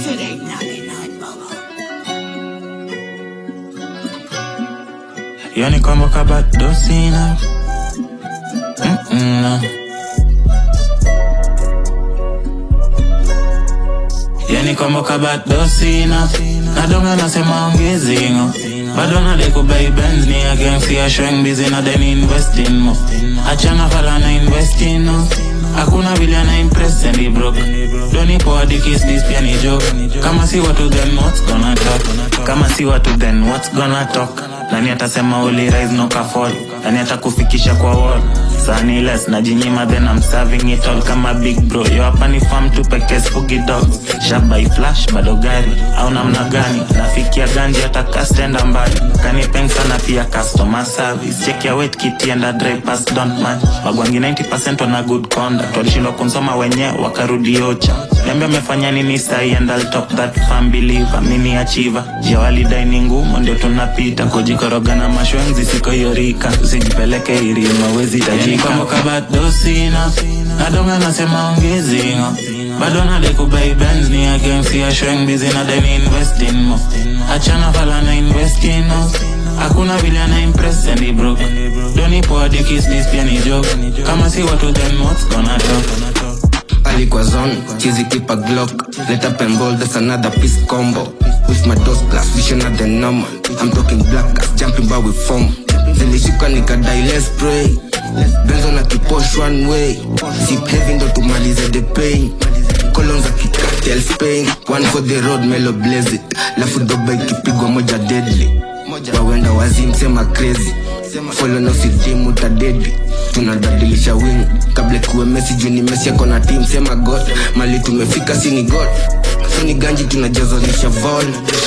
Yani kwamba kabado sina Mm-mm, no. Yani kwamba kabado sina nadonga nasema ongezingo bado nadekubai benz ni against ya showing busy na then investing mo achana fala na investing no hakuna vile ana impress and he broke doni poa dikis this pia ni joke kama si watu then what's gonna talk kama si watu then what's gonna talk nani atasema uli rise no ka fall nani atakufikisha kwa wall sani less najinyima then I'm serving it all kama big bro yo hapa ni farm tu pekee spugi dogs shabai flash bado gari au namna gani nafikia ganji hata kastenda mbali kanipeng sana pia customer service check your weight kit and a dry pass don't man wagwangi 90% wana good conduct walishindwa kunsoma wenyewe wakarudi ocha niambia amefanya nini sahi and I'll top that fan believer mini achiever jia walidai ni ngumu ndio tunapita kujikoroga na mashwenzi siko yorika usijipeleke irima wezi tajika kama kabado sina nadonga nasema ongezingo bado nadekubai benz ni against ya showing busy na then investing mo achana fala na investing no hakuna vile ana impress and he broke doni poa dikis this pia ni joke kama si watu then what's gonna talk alikuwa zone chizi kipa glock let up and roll that's another piece combo with my dos glass vision at the normal i'm talking black gas jumping bar with foam zilishuka nikadai let's pray benzo na kiposh one way sip heavy ndo tumalize the pain colon za kikatel spain one for the road melo blaze it lafu doba ikipigwa moja deadly wawenda wazimsema crazy follow na usidimu utadedi tunabadilisha wing kabla kuwe mesi juu ni mesi yako na team sema god mali tumefika sini god so ni ganji tunajazanisha vol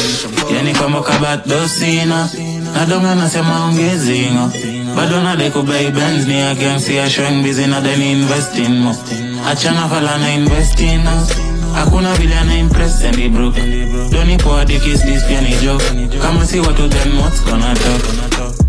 yani kwamba kabado sina nadonga nasema ongezingo bado nadekubai benz ni against ya showing busy na then investing mo achana fala na investing no hakuna vile ana impress and he broke doni poa dikis this pia ni joke kama si watu then what's gonna talk